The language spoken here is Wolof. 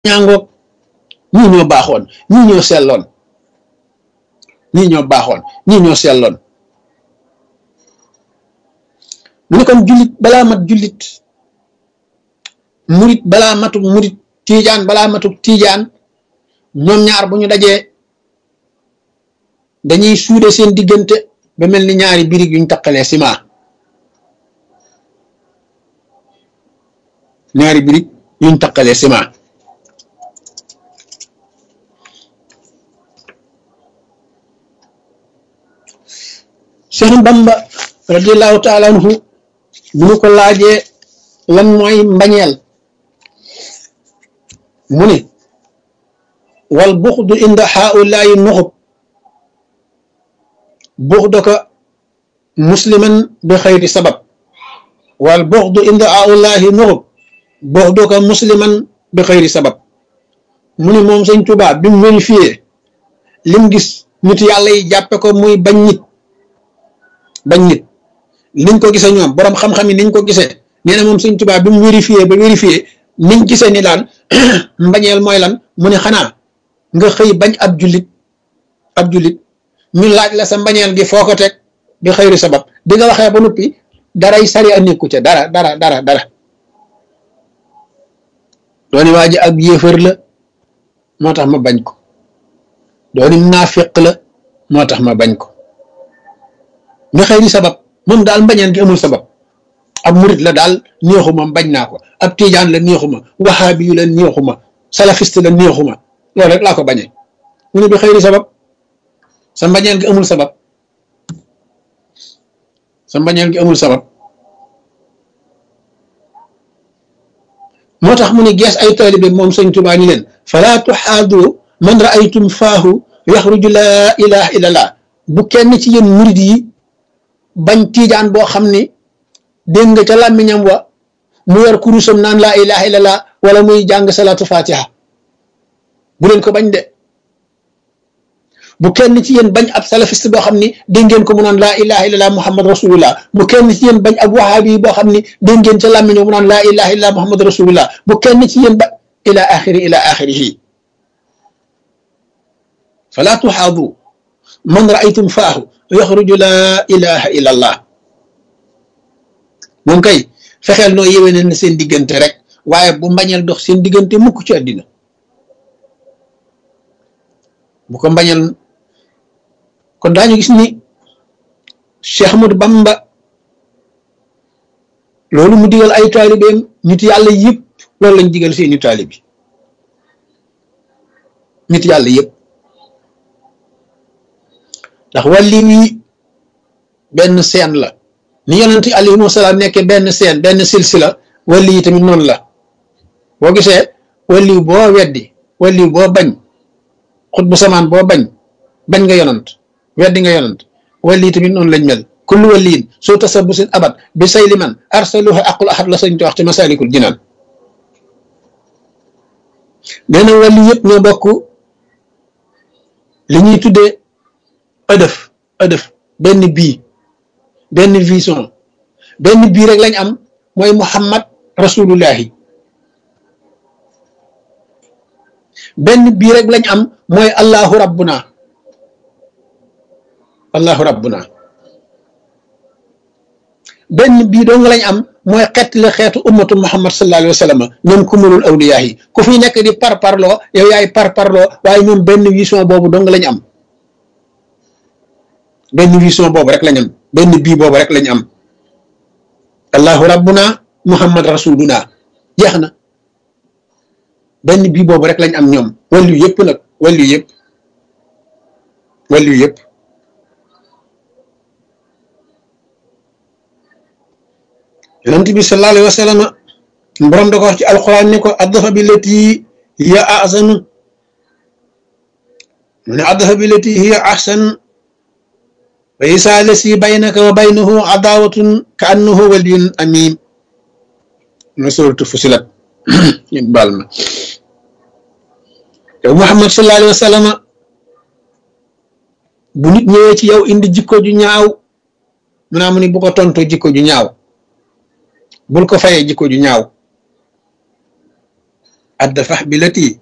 ñaangoog ñii ñoo baaxoon ñii ñoo selloon ñii ñoo baaxoon ñii ñoo selloon mu ne kon jullit balaa mat jullit murit balaa matuk murit tiijaan balaa matuk tiijaan ñoom ñaar bu ñu dajee dañuy suude seen diggante ba mel ni ñaari birig yuñ taqalee ciment ñaari birig yuñ taqalee ciment Cheikh Bamba radiallahu taala anhu bu ñu ko laajee lan mooy mbañeel mu ne wal buxdu inda haulaayi nuxub buxdaka musliman bi xayri sabab wal buxdu inda haulaayi nuxub buxdaka musliman bi xayri sabab mu ne moom sëñ Tuubaa bi mu vérifié lim gis nit yàlla yi jàppe ko muy bañ nit bañ nit niñ ko gisee ñoom boroom xam-xam yi niñ ko gisee nee na moom sëñ Tuubaa bi mu vérifié ba vérifié niñ gisee ni daan mbañeel mooy lan mu ne xanaa nga xëy bañ ab jullit ab jullit ñu laaj la sa mbañeel gi foo ko teg bi xëyri sabab bi nga waxee ba noppi daray sari a nekku ca dara dara dara dara dooni waa ji ab yéefar la moo tax ma bañ ko dooni naafiq la moo tax ma bañ ko nga xëy di sabab moom daal mbañeen gi amul sabab ab murit la daal neexuma bañ naa ko ab tiijaan la neexuma waxaabi yu la neexuma salafiste la neexuma loolu rek laa ko bañee mu ne bi xëy di sabab sa mbañeel gi amul sabab sa mbañeel gi amul sabab moo tax mu ne gees ay taalibe moom sëñ Tuubaa ni leen falaa tuxaadu man raaytum faahu yaxruju laa ilaha illallah bu kenn ci yéen murit yi bañ tiijaan boo xam ni dégg nga ca làmmiñam wa mu yor kurusam naan laa ilaha illallah wala muy jàng salaatu fatiha bu leen ko bañ de bu kenn ci yéen bañ ab salafiste boo xam ni dégg ngeen ko mu naan laa ilaha illallah muhammad rasulullah bu kenn ci yéen bañ ab wahaabi boo xam ni dégg ngeen ca làmmiñam mu naan laa ilaha illallah muhammad rasulullah bu kenn ci yéen ba ila axiri ila axirihi fala tuxaadu man raaytum faahu yaxruju laa ilaha illa allah moom kay fexeel noo yéwénal na seen diggante rek waaye bu mbañeel dox seen diggante mukk ci àddina bu ko mbañeel kon daañu gis ni Cheikh Ahmadou Bamba loolu mu digal ay taalibeem nit yàlla yëpp loolu lañ digal seeni taalibi nit yàlla yëpp ndax wàlli wi benn seen la ni yonent alayhi wasalaam nekke benn seen benn silsila wàlli yi tamit noonu la boo gisee wàlli boo weddi wàlli boo bañ xut bu samaan boo bañ bañ nga yonant weddi nga yonant wàlli yi tamit noonu lañ mel kullu wàlliin soo tasabusin abat bi say liman arsaluha aqul ahad la sañ te wax ci masalikul jinaan nee na wàlli yëpp ñoo bokk li ñuy tuddee ëdëf ëdëf benn bii benn vision benn bii rek lañ am mooy muhammad rasulullahi benn bii rek lañ am mooy allahu rabbuna allahu rabbuna benn bii dong lañ am mooy xeet la xeetu ummatu muhammad sallallahu alayhi wa sallam ñoom kumulul awliyaa yi ku fi nekk di par parloo yow yaay par parloo waaye ñoom benn vision boobu dong lañ am benn vision boobu rek lañ am benn bii boobu rek lañ am allahu rabbuna muhammad rasuluna jeex na benn bii boobu rek lañ am ñoom wàllu yëpp nag wàllu yëpp wàllu yëpp yonent bi sallallahu alayhi wa sallam borom da ko wax ci alquran ni ko addafa bi lati hiya ahsanu mu ne addafa bi lati hiya ahsan wa isa lasi baynaka wa baynahu adawatun ka annahu waliyun amim na suratu fusilat ñu baal ma yow muhammad sallallahu alayhi wa sallam bu nit ñëwee ci yow indi jikko ju ñaaw mu naa mu ni bu ko tontu jikko ju ñaaw bul ko fayee jikko ju ñaaw adda fax bi lati